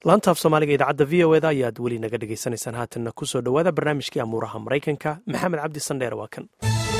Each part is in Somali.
laantaaf soomaaliga idaacadda v o eda ayaad weli naga dhegaysanaysaan haatanna ku soo dhowaada barnaamijkii amuuraha maraykanka maxamed cabdi sandheer waa kan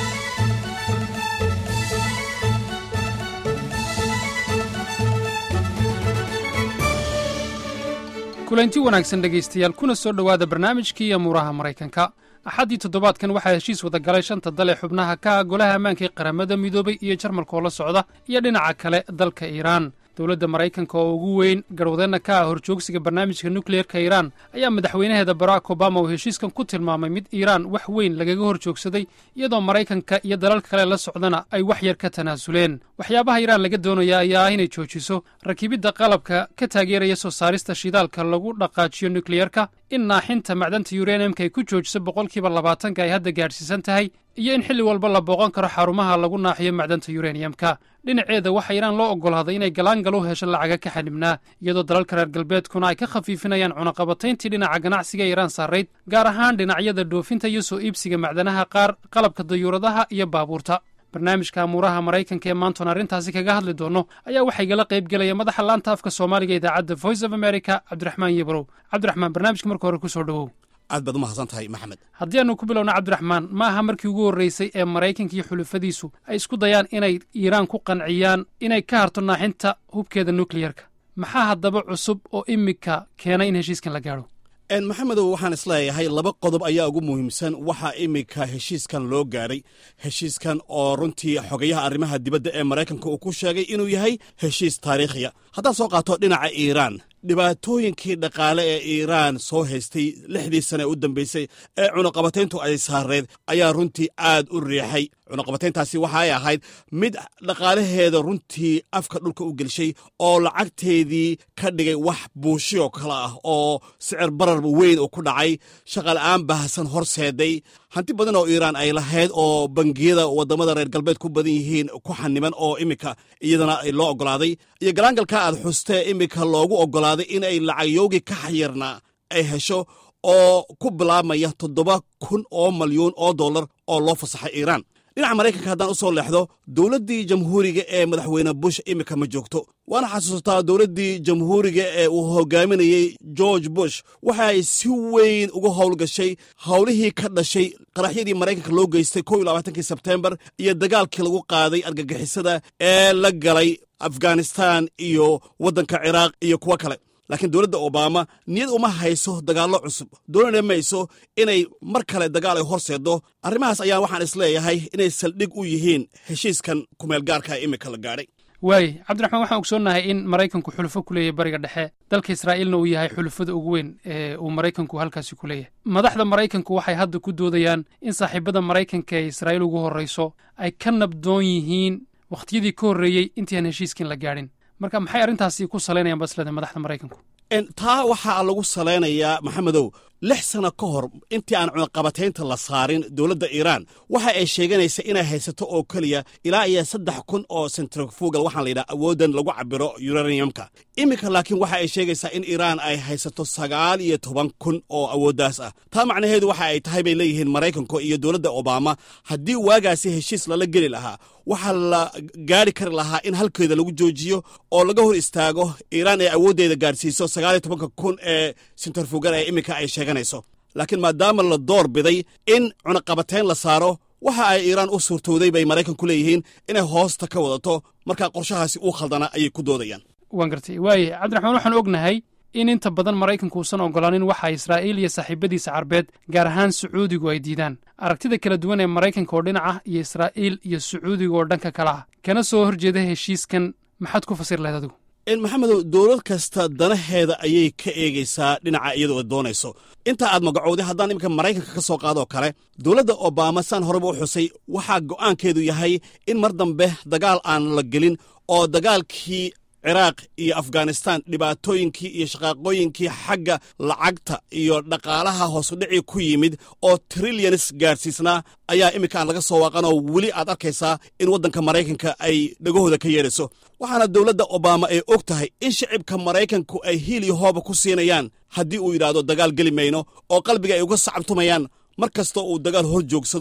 kulanti wanaagsan dhegaystayaal kuna soo dhowaada barnaamijkii amuuraha maraykanka axaddii toddobaadkan waxaa heshiis wada galay shanta dal ee xubnaha ka ah golaha ammaanka ee qaramada midoobay iyo jarmalka oo la socda iyo dhinaca kale dalka iiraan dowladda maraykanka oo ugu weyn garwadeenna ka ah horjoogsiga barnaamijka nukliyeerka iiraan ayaa madaxweynaheeda barack obama uu heshiiskan ku tilmaamay mid iiraan wax weyn lagaga hor joogsaday iyadoo maraykanka iyo dalalka kale la socdana ay wax yar ka tanaasuleen waxyaabaha iiraan laga doonaya ayaa ah inay joojiso rakibidda qalabka ka taageeraya soo saarista shidaalka lagu dhaqaajiyo nukliyerka in naaxinta macdanta yuraniyamka ay ku joojiso boqolkiiba labaatanka ay hadda gaadhsiisan tahay iyo in xilli walba la booqan karo xarumaha lagu naaxiyo macdanta yuraniyamka dhinaceeda waxaa iiraan loo oggolaaday inay galaangal u hesho lacaga ka xanibnaa iyadoo dalalka reer galbeedkuna ay ka khafiifinayaan cunaqabatayntii dhinaca ganacsiga iiraan saarayd gaar ahaan dhinacyada dhoofinta iyo soo iibsiga macdanaha qaar qalabka dayuuradaha iyo baabuurta barnaamijka amuuraha maraykanka ee maantoon arrintaasi kaga hadli doonno ayaa waxaa igala qayb gelaya madaxa laanta afka soomaaliga idaacadda voice of america cabdiraxmaan yebrow cabdiraxmaan barnaamijka marka hore ku soo dhowow aad baad umahadsan tahay maxamed haddii aanu ku bilowna cabdiraxmaan ma aha markii ugu horraysay ee maraykanka iyo xulufadiisu ay isku dayaan inay iiraan ku qanciyaan inay ka harto naaxinta hubkeeda nukliyerka maxaa haddaba cusub oo imika keena in heshiiskan la gaadho maxamedow waxaan isleeyahay laba qodob ayaa ugu muhiimsan waxaa iminka heshiiskan loo gaadhay heshiiskan oo runtii xogayaha arrimaha dibadda ee maraykanka uu ku sheegay inuu yahay heshiis taariikhiya haddaad soo qaato dhinaca iiraan dhibaatooyinkii dhaqaale ee iiraan soo haystay lixdii sane u dambaysay ee cunuqabatayntu ay saareed ayaa runtii aad u riixay cunuqabatayntaasi waxa ay ahayd mid dhaqaalaheeda runtii afka dhulka u gelshay oo lacagteedii ka dhigay wax buushiyoo kale ah oo sicir barar weyn uu ku dhacay shaqala'aan baahsan horseeday hanti badan oo iiraan ay lahayd oo bangiyada waddamada reer galbeed ku badan yihiin ku xaniman oo iminka iyadana loo oggolaaday iyo galaangalka aad xustee iminka loogu oggolaaday in ay lacagyowgii ka xayirnaa ay hesho oo ku bilaabmaya toddoba kun oo malyuun oo dollar oo loo fasaxay iiraan dhinaca maraykanka haddaan u soo leexdo dowladdii jamhuuriga ee madaxweyne bush iminka ma joogto waana xasuustaa dowladdii jamhuuriga ee uu hogaaminayey george bush waxa ay si weyn uga howlgashay howlihii ka dhashay qaraxyadii maraykanka loo geystay kow iyo labaatankii sebteembar iyo dagaalkii lagu qaaday argagixisada ee la galay afghanistan iyo waddanka ciraaq iyo kuwo kale laakiin dowladda obama niyad uma hayso dagaallo cusub doonana mayso inay mar kale dagaal ay horseeddo arrimahaas ayaa waxaan isleeyahay inay saldhig u yihiin heshiiskan kumeelgaarka iminka la gaadhay waay cabdiraxmaan waxaan ogsoonnahay in maraykanku xulufo ku leeyahay bariga dhexe dalka israa'iilna uu yahay xulufada ugu weyn ee uu maraykanku halkaasi ku leeyahay madaxda maraykanku waxay hadda ku doodayaan in saaxiibada maraykanka ee israa'iil ugu horrayso ay ka nabdoon yihiin wakhtiyadii ka horreeyey intii aan heshiiskan la gaadhin marka maxay arrintaasi ku salaynayaan basleda madaxda maraykanku taa waxaa lagu salaynayaa maxamedow lix sanno ka hor intii aan cunaqabataynta la saarin dowladda iiraan waxa ay sheeganaysa inay haysato oo keliya ilaa iyo saddex kun oo sentrifugal waxaan layidhaha awooddan lagu cabiro yuraniyamka iminka laakiin waxa ay sheegaysaa in iiraan ay haysato sagaal iyo toban kun oo awooddaas ah taa macnaheedu waxa ay tahay bay leeyihiin maraykanku iyo dowladda obama haddii waagaasi heshiis lala geli lahaa waxaa la gaari kari lahaa in halkeeda lagu joojiyo oo laga hor istaago iiraan ay awooddeeda gaadhsiiso sagaal iyo tobanka kun ee sentrifugal ee iminka ay sheeganayso laakiin maadaama la door biday in cunaqabatayn la saaro waxa ay iiraan u suurtowday bay maraykanku leeyihiin inay hoosta ka wadato markaa qorshahaasi uu khaldana ayay ku doodayaan waan gartay waaye cabdiraxmaan waxaan ognahay in inta badan maraykanku uusan oggolaanin waxa israa'iil iyo saaxiibadiisa carbeed gaar ahaan sacuudigu ay diidaan aragtida kala duwan ee maraykanka oo dhinac ah iyo israa'iil iyo sacuudiga oo dhanka kale ah kana soo horjeeda heshiiskan maxaad ku fasir lahayd adigu maxamedow dowlad kasta danaheeda ayay ka eegaysaa dhinaca iyadoo doonayso intaa aad magacowday haddaan iminka maraykanka ka soo qaadoo kale dowladda obama saan horeba u xusay waxaa go'aankeedu yahay in mar dambe dagaal aan la gelin oo dagaalkii ciraaq iyo afghanistan dhibaatooyinkii iyo shaqaaqooyinkii xagga lacagta iyo dhaqaalaha hoosudhicii ku yimid oo trilyanis gaadhsiisnaa ayaa iminka aan laga soo waaqanoo weli aad arkaysaa in waddanka maraykanka ay dhegahooda ka yeedhayso waxaana dowladda obama ay og tahay in shicibka maraykanku ay hiil iyo hooba ku siinayaan haddii uu yidhaahdo dagaal geli mayno oo qalbiga ay uga sacabtumayaan mar kasta uu dagaal hor joogsado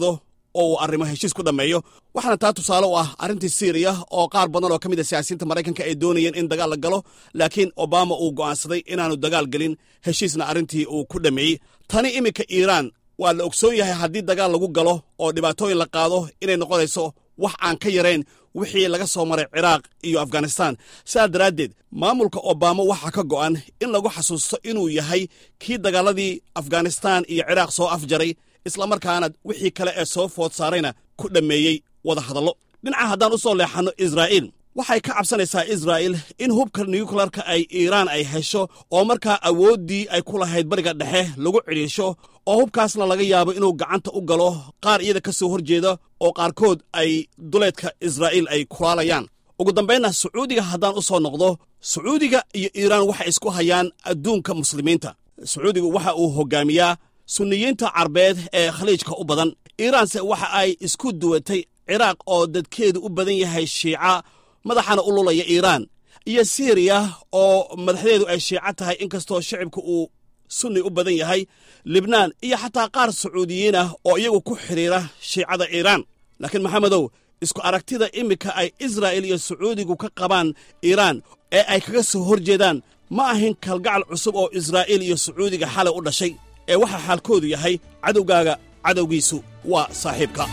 oo uu arrimo heshiis ku dhammeeyo waxaana taa tusaale u ah arrintii siiriya oo qaar badan oo ka mid a siyaasiyiinta maraykanka ay doonayeen in dagaal la galo laakiin obama uu go'aansaday inaanu dagaal gelin heshiisna arrintii uu ku dhammeeyey tani iminka iiraan waa la ogsoon yahay haddii dagaal lagu galo oo dhibaatooyin la qaado inay noqonayso wax aan ka yarayn wixii laga soo maray ciraaq iyo afghanistan sidaa daraaddeed maamulka obama waxaa ka go'an in lagu xasuusto inuu yahay kii dagaaladii afghanistan iyo ciraaq soo afjaray islamarkaana wixii kale ee soo food saarayna ku dhammeeyey wada hadallo dhinaca haddaan u soo leexanno israa'iil waxay ka cabsanaysaa israa'il in hubka nuyuklarka ay iiraan ay hesho oo markaa awooddii ay ku lahayd bariga dhexe lagu cidhiisho oo hubkaasna laga yaabo inuu gacanta u galo qaar iyada ka soo hor jeeda oo qaarkood ay duleedka israa'iil ay kulaalayaan ugu dambaynna sacuudiga haddaan u soo noqdo sacuudiga iyo iiraan waxay isku hayaan adduunka muslimiinta sacuudigu waxa uu hoggaamiyaa sunniyiinta carbeed ee khaliijka u badan iiraanse waxa ay isku duwatay ciraaq oo dadkeedu u badan yahay shiica madaxana u lulaya iiraan iyo siiriya oo madaxdeedu ay shiico tahay inkastoo shicibka uu sunni u badan yahay libnaan iyo xataa qaar sacuudiyiin ah oo iyagu ku xidhiira shiicada iiraan laakiin maxamedow isku aragtida iminka ay israa'il iyo sacuudigu ka qabaan iiraan ee ay kaga soo hor jeedaan ma ahin kalgacal cusub oo israa'iil iyo sacuudiga xalay u dhashay ee waxaa xaalkoodu yahay cadowgaaga cadowgiisu waa saaxiibka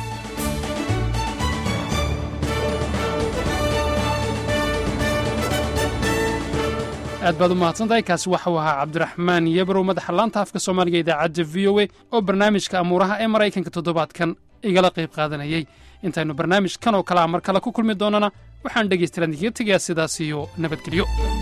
aad baad u mahadsantahay kaasi waxau ahaa cabdiraxmaan yebrow madaxa laanta afka soomaaliga idaacadda v o e oo barnaamijka amuuraha ee maraykanka toddobaadkan igala qayb qaadanayay intaynu barnaamij kan oo kalea mar kale ku kulmi doonnana waxaan dhegaystalaan idiga tegayaa sidaas iyo nabadgelyo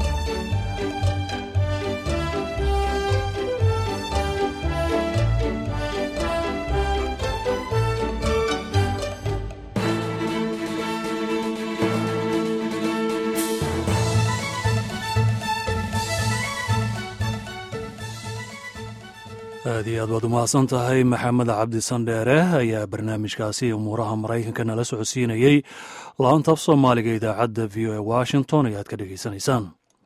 aad iyo aad baad u mahadsan tahay maxamed cabdi sandheere ayaa barnaamijkaasi umuuraha maraykanka nala socodsiinayey laanta af soomaaliga idaacadda v o e washington ayaad ka dhegaysanaysaan